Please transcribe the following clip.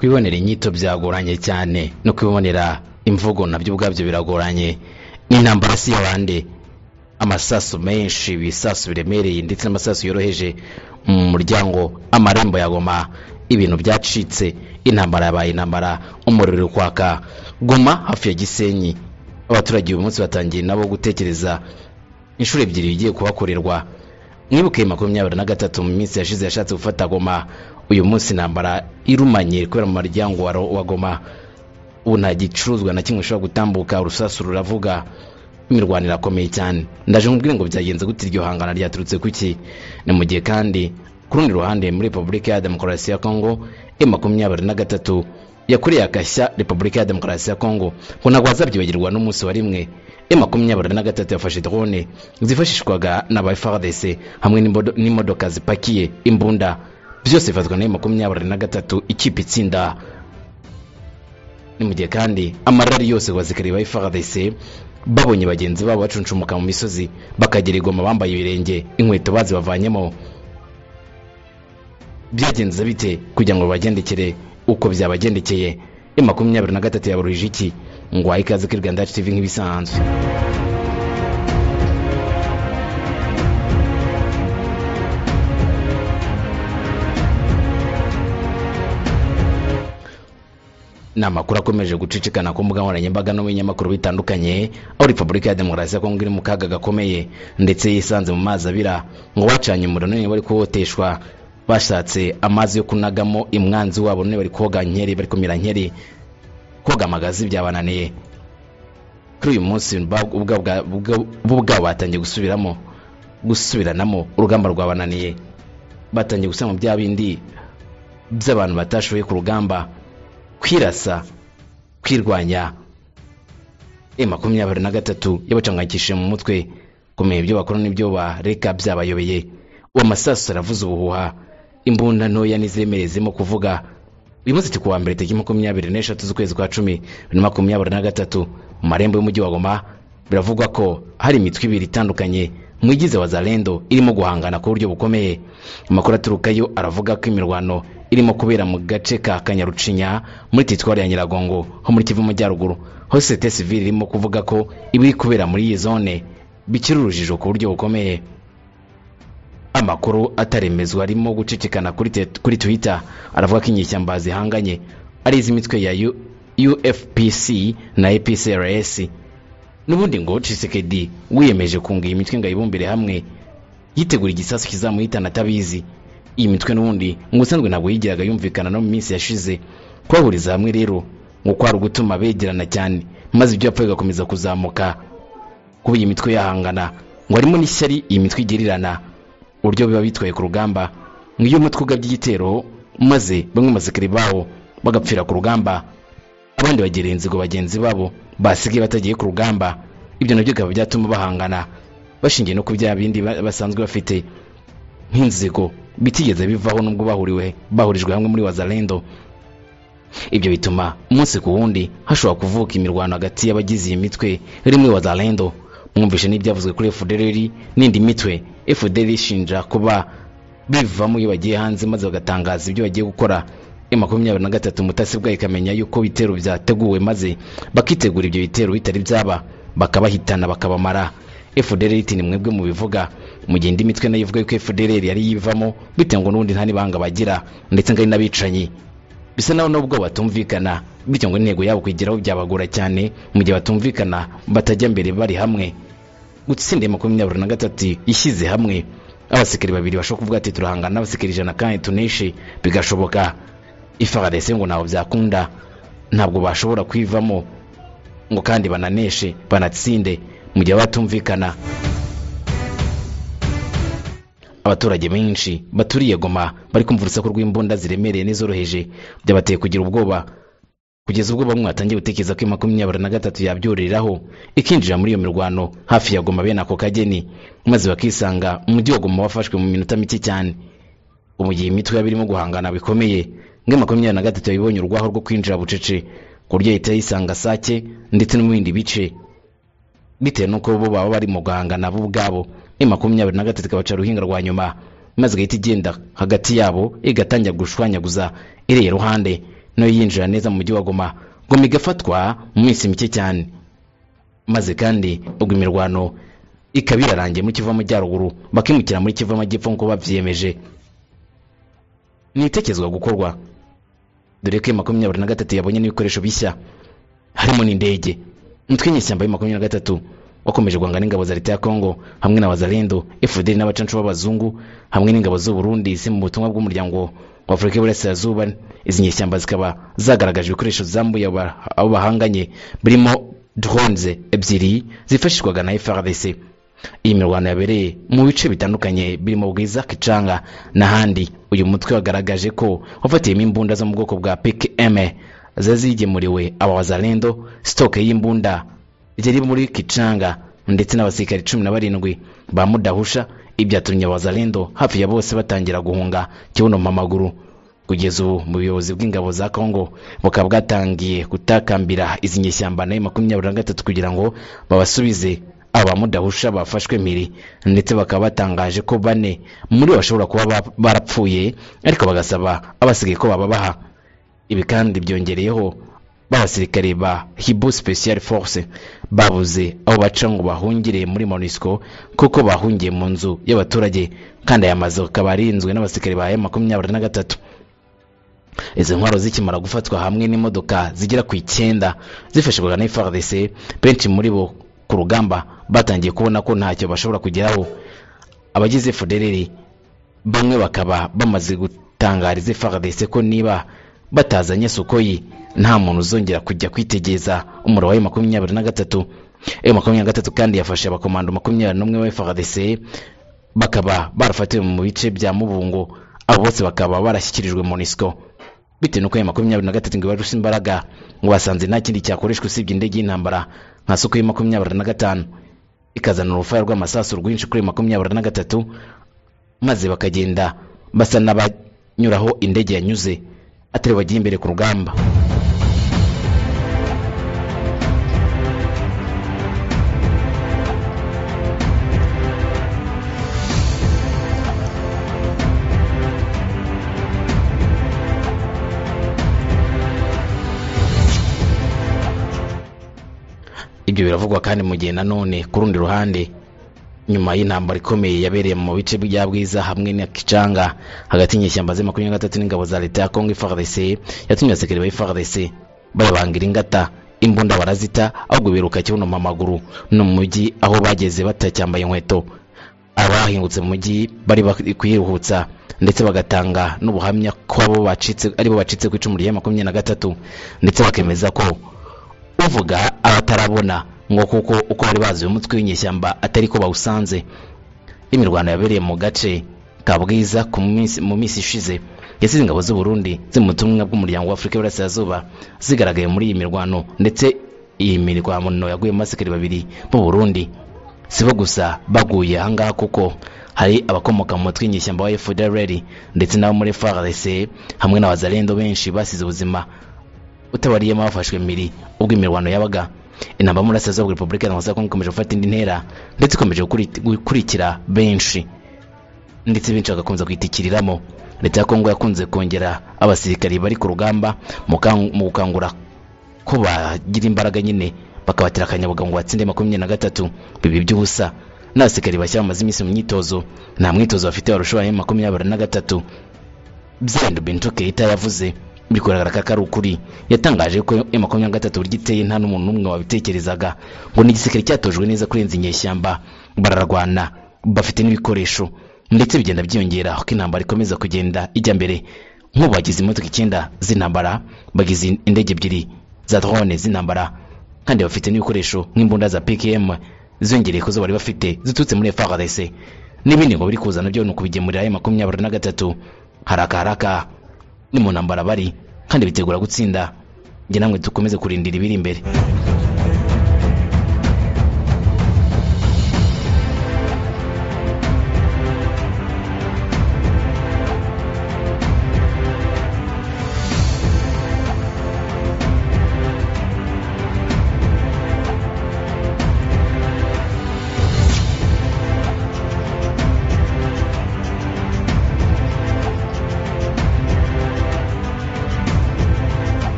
kwibonera inyito byagoranye cyane no kwibonera imvugo nabyo ubwabyo biragoranye n'intambara si yabande amasasu menshi ibisasu biremereye ndetse n'amasasu yoroheje mu muryango amarembo ya goma ibintu byacitse intambara yabaye intambara umuriro uri kwaka goma hafi ya gisenyi abaturage uyu munsi batangiye nabo gutekereza inshuro ebyiri bigiye kuhakorerwa mwibuke makumyabiri na gatatu mu minsi yashize yashatse gufata goma uyu munsi intambara irumanye kubera mu muryango wa goma ubu nta gicuruzwa na kimwe ushobora gutambuka urusasu ruravuga imirwanire akomeye cyane ndaje mubwire ngo byagenze gute iryo hangana ryaturutse kuki ni mu gihe kandi ku rundi ruhande muri repubulika ya demokarasi ya kongo e makumyabiri na gatatu yakuriye agashya repubulika ya demokarasi ya kongo ngo ntabwo bazabyibagirwa n'umunsi wa rimwe e makumyabiri na gatatu yafashe drone zifashishwaga n'aba FARDC hamwe n'imodoka zipakiye imbunda byose bifatwa na e makumyabiri na gatatu ikipe itsinda ni mu gihe kandi amarari yose bazikariye ba FARDC babonye bagenzi babo bacuncumuka mu misozi bakagera igoma bambaye ibirenge inkweto bazibavanyemo byagenze bite kugira ngo bagendekere uko byabagendekeye e makumyabiri na gatatu yabaruje iki ngwaye ikaze kuri rwanda tv nk'ibisanzwe ni amakuru akomeje gucicikana ku mbuga nkoranyambaga no mu binyamakuru bitandukanye aho repubulika ya demokarasi ya kongo iri mu kaga gakomeye ndetse yisanze mu mazi abira ngo bacanye umuriro none bari kuwoteshwa bashatse amazi yo kunagamo imwanzi wabo none bari koga nkeri bari kumira nkeri koga amagazi byabananiye kuri uyu munsi bo ubwabo batangiye gusubiramo gusubiranamo urugamba rwabananiye batangiye gushyira mu bya bindi by'abantu batashoboye ku rugamba kwirasa kwirwanya e makumyabiri na gatatu yabacanganyikishije mu mutwe kumenya ibyo bakora n'ibyo bareka byabayobeye uwo masaso aravuza ubuhuha imbunda ntoya n'iziremereye zirimo kuvuga uyu munsi turi kuwa mbere tariki makumyabiri n'eshatu z'ukwezi kwa cumi bibiri na makumyabiri na gatatu mu marembo y'umujyi wa goma biravugwa ko hari imitwe ibiri itandukanye mwigize wa zarendo irimo guhangana ku buryo bukomeye amakuru aturukayo aravuga ko imirwano irimo kubera mu gace ka kanyarucinya muri teritwari ya nyiragongo ho muri kivu majyaruguru ho sosiyete sivili irimo kuvuga ko ibiri kubera muri iyi zone bikiri urujijo ku buryo bukomeye amakuru ataremezwa arimo gucicikana kuri twitter aravuga ko inyeshyamba zihanganye ari iz'imitwe ya ufpc na epcrs n'ubundi ngo cisekedi wiyemeje kunga iyi mitwe ngo ayibumbire hamwe yitegura igisasu kizamuhitana atabizi iyi mitwe n'ubundi ngo usanzwe ntabwo yigiraga yumvikana no mu minsi yashize kubahuriza hamwe rero ngo kwari ugutuma begerana cyane maze ibyo yapfa bigakomeza kuzamuka kuba iyi mitwe yahangana ngo harimo n'ishyari iyi mitwe igirirana uburyo biba bitwaye ku rugamba ngo iyo umutwe ugabye igitero maze bamwe masikari bawo bagapfira ku rugamba abandi bagira inzigo bagenzi babo basigaye batagiye ku rugamba ibyo nabyo bikaba byatuma bahangana bashingiye no ku bya bindi basanzwe bafite nk'inzigo bitigeze bivaho nubwo bahuriwe bahurijwe hamwe muri wazarendo ibyo bituma umunsi ku wundi hashobora kuvuka imirwano hagati y'abagize iyi mitwe iri muri wazarendo mwumvishe n'ibyavuzwe kuri fdr n'indi mitwe fdr ishinja kuba bivamo iyo bagiye hanze maze bagatangaza ibyo bagiye gukora e makumyabiri na gatatu mutasi bwayo ikamenya yuko ibitero byateguwe maze bakitegura ibyo bitero bitari byaba bakabahitana bakabamara fdr iti ni mwebwe mubivuga mu gihe indi mitwe nayo ivuga yuko fdr yari yivamo bitewe ngo n'ubundi nta n'ibanga bagira ndetse ngo ari n'abicanyi bisa naho nubwo batumvikana bityo ngo intego yabo kugeraho byabagora cyane mu gihe batumvikana batajya mbere bari hamwe gutsinda makumyabiri na gatatu ishyize hamwe abasekeri babiri bashobora kuvuga ati turahangana n'abasekeri ijana kandi tuneshe bigashoboka ifarese ngo ntabwo byakunda ntabwo bashobora kwivamo ngo kandi bananeshe banatsinde mu gihe batumvikana abaturage benshi baturiye goma bari kumva urusaku rw'imbunda ziremereye n'izoroheje byabateye kugira ubwoba kugeza ubwo bamwe batangiye gutekereza ko makumyabiri na gatatu yabyoreraho ikinjira muri iyo mirwano hafi ya goma bene ako kageni maze bakisanga umujyi wa goma wafashwe mu minota mike cyane ubu gihe imitwe yaba irimo guhangana bikomeye ngo makumyabiri na gatatu yabibonye urwaho rwo kwinjira bucece ku buryo leta yisanga sake ndetse no mu bindi bice bitewe n'uko bo baba bari mu guhangana bo ubwabo makumyabiri na gatatu ikabaca uruhinga rwa nyuma maze igahita igenda hagati yabo igatangira gushwanyaguza iriya ruhande nayo yinjira neza mu mujyi wa goma goma igafatwa mu minsi mike cyane maze kandi ubwo imirwano ikaba irarangiye muri kivu amajyaruguru bakimukira muri kivu amajyepfo nk'uko babyiyemeje ntitekerezwa gukorwa dore ko iyo makumyabiri na gatatu yabonye n'ibikoresho bishya harimo n'indege umutwe w'inyeshyamba ya makumyabiri na gatatu wakomeje guhanga n'ingabo za leta ya kongo hamwe na bazarindo fdr n'abacancu b'abazungu hamwe n'ingabo z'u burundi ziri mu butumwa bw'umuryango wa afurika y'uburasirazuba izi nyeshyamba zikaba zagaragaje ibikoresho zambuye aba- abo bahanganye birimo drones ebyiri zifashishwaga na frdc iyi mirwano yabereye mu bice bitandukanye birimo bwiza kicanga n'ahandi uyu mutwe wagaragaje ko wafatiyemo imbunda zo mu bwoko bwa pkm ziba zigemuriwe aba bazarindo sitoke y'imbunda ryari muri kicanga ndetse n'abasirikari cumi na barindwi ba mudahusha ibyatumye abazalendo hafi ya bose batangira guhunga kibuno mu maguru kugeza ubu mu buyobozi bw'ingabo za kongo bukaba bwatangiye gutakambira izi nyeshyamba nayo makumyabiri na gatatu kugira ngo babasubize aba mudahusha bafashwe mpiri ndetse bakaba batangaje ko bane muri bo bashobora kuba ba- barapfuye ariko bagasaba abasigaye ko bababaha ibi kandi byongereyeho b'abasirikare ba hibu special force babuze aho baca ngo bahungire muri monusco kuko bahungiye mu nzu y'abaturage kandi aya mazu akaba arinzwe n'abasirikare ba makumyabiri na gatatu izi ntwaro zikimara gufatwa hamwe n'imodoka zigera ku icyenda zifashishwaga na FARDC benshi muri bo ku rugamba batangiye kubona ko ntacyo bashobora kugeraho abagize FDLR bamwe bakaba bamaze gutangariza FARDC ko niba batazanye Sukoyi nta muntu uzongera kujya kwitegereza umuro wa makumyabiri na gatatu ayo makumyabiri na gatatu kandi yafashe abakomando makumyabiri n'umwe ba FARDC bakaba barafatiwe mu bice bya Mubungo abo bose bakaba barashyikirijwe MONUSCO bitewe nuko ya makumyabiri na gatatu ngo ibarushe imbaraga ngo basanze nta kindi cyakoreshwa usibye indege y'intambara nka suko ya makumyabiri na gatanu ikazana urufaya rw'amasasu rwinshi kuri makumyabiri na gatatu maze bakagenda basa n'abanyuraho indege yanyuze atari bagiye imbere ku rugamba ibyo biravugwa kandi mu gihe nanone ku rundi ruhande nyuma y'intambara ikomeye yabereye mu bice bya bwiza hamwe na kicanga hagati y'inyeshyamba ze makumyabiri na gatatu n'ingabo za leta ya kongo FARDC yatumye abasirikare ba FARDC bababangira ingata imbunda barazita ahubwo biruka kibuno mu maguru no mu mujyi aho bageze batacyambaye inkweto abahingutse mu mujyi bari bak- kuyiruhutsa ndetse bagatanga n'ubuhamya ko abo bacitse aribo bacitse ku icumu rya makumyabiri na gatatu ndetse bakemeza ko uvuga abatarabona ngo kuko uko bari bazi uyu mutwe w'inyeshyamba atari ko bawusanze imirwano yabereye mu gace ka bwiza ku minsi- mu minsi ishize yasize ingabo z'u Burundi ziri mu butumwa bw'umuryango wa Afurika y'Iburasirazuba zigaragaye muri iyi mirwano ndetse iyi mirwano yaguyemo abasikari babiri b'u Burundi si bo gusa baguye ahangaha kuko hari abakomoka mu mutwe w'inyeshyamba wa FDLR ndetse n'abo muri FARDC hamwe n'abazalendo benshi basize ubuzima utabariyemo bafashwe miri ubwo imirwano yabaga intambara yo mu burasirazuba bwa repubulika iharanira za kongo ikomeje gufata indi ntera ndetse ikomeje gukuri- gukurikira benshi ndetse benshi bagakomeza kuyitikiriramo leta ya kongo yakunze kongera abasirikari bari ku rugamba mu kang- mu gukangura ko bagira imbaraga nyine bakabatera akanyabuga ngo batsinde makumyabiri na gatatu bibi by'ubusa n'abasirikari bashya bamaze iminsi mu myitozo nta mwitozo bafite warusha makumyabiri na gatatu byenda Bintu Keita yavuze biri kugaragara ko atari ukuri yatangaje ko ya makumyabiri na gatatu burya iteye nta n'umuntu n'umwe wabitekerezaga ngo ni igisirikare cyatojwe neza kurenza inyeshyamba bararwana bafite n'ibikoresho ndetse bigenda byiyongera uko intambara ikomeza kugenda ijya mbere nk'ubu bagize imodoka icyenda z'intambara bagize indege ebyiri za drone z'intambara kandi bafite n'ibikoresho nk'imbunda za PKM ziyongereye ku zo bari bafite ziturutse muri FARDC n'ibindi ngo biri kuza nabyo ni ukubigemurira ya makumyabiri na gatatu haraka haraka ni mu ntambara bari kandi bitegura gutsinda njye namwe dukomeze kurindira ibiri imbere